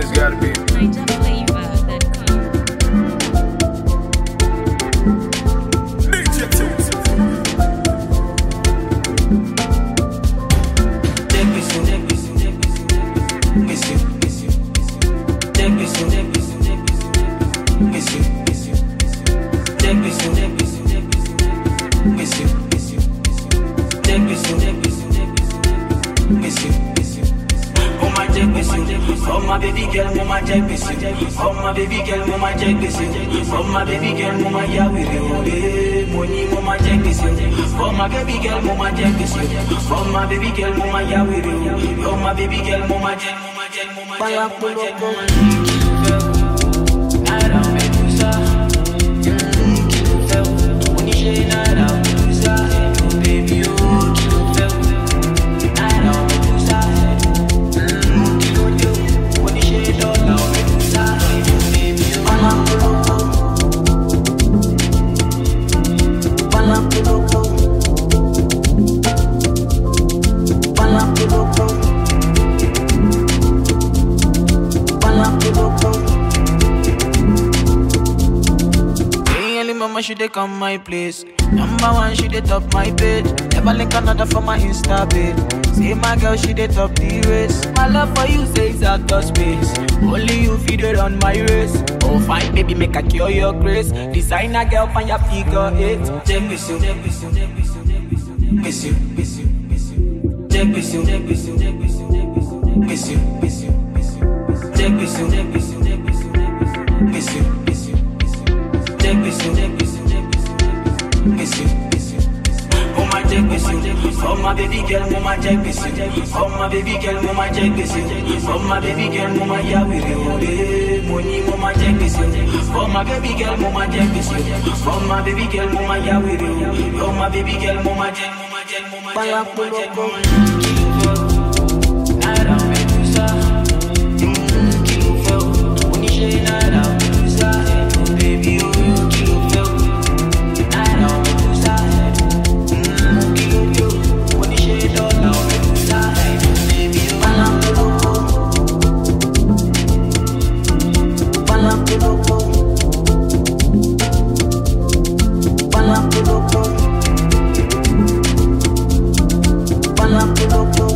It's gotta be. DJ Tunes. Oh my baby girl, mama jack busy. Oh my baby girl, mama jack busy. Oh my baby girl, mama ya with you. Money, mama jack busy. Oh my baby girl, mama jack busy. Oh my baby girl, mama ya with you. Oh my baby girl, mama jack, mama jack, mama jack, mama jack, mama jack. Nada medusa, kilo fẹ́ o, oníṣẹ́ nada medusa, oh baby oh kilo fẹ́ o, nada medusa, kilo dé o, oníṣẹ́ dọ́là o medusa, oh baby oh. Palapoloko, palapoloko, palapoloko, palapoloko. Hey, early mama, she dey come my place. Number one, she dey top my page. Never link another for my Insta page. See my girl, she dey top the race. My love for you says out of space. Only you feed it on my race. Oh, fine, baby, make I cure your grace. Designer girl, find your figure eight. Check this you, check this you, check this you, check this you, miss you, miss you, miss you. Check this you, check this you, check this you, check this you, miss you, miss you, miss you. Check this you, check this you, check this you, check this you, miss you, miss you, miss you. Check this you, check this you, check this you, miss you, miss you. Oh my check this you, oh my baby girl, mama check this you, oh my baby girl, mama check this you, oh my baby girl, mama ya with you, money, mama check this you, oh my baby girl, mama check this you, oh my baby girl, mama ya with you, oh my baby girl, mama check, mama check, mama check, mama check, mama check. Nada medusa, kilo fẹ́ o, oníṣẹ́ nada medusa, oh baby oh kilo fẹ́ o, nada medusa, kilo dé o, oníṣẹ́ dọ́là o medusa, oh baby oh. Palapoloko, palapoloko, palapoloko, palapoloko.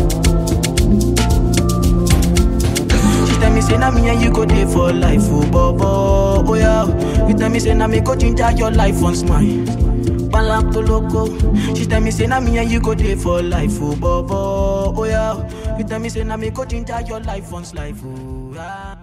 She tell me say na me and you go dey for life, oh bobo, oh yeah. You tell me say na me go ginger your life once mine. Palapoloko. She tell me say na me and you go dey for life, oh bobo, oh yeah. You tell me say na me go ginger your life once life, oh yeah.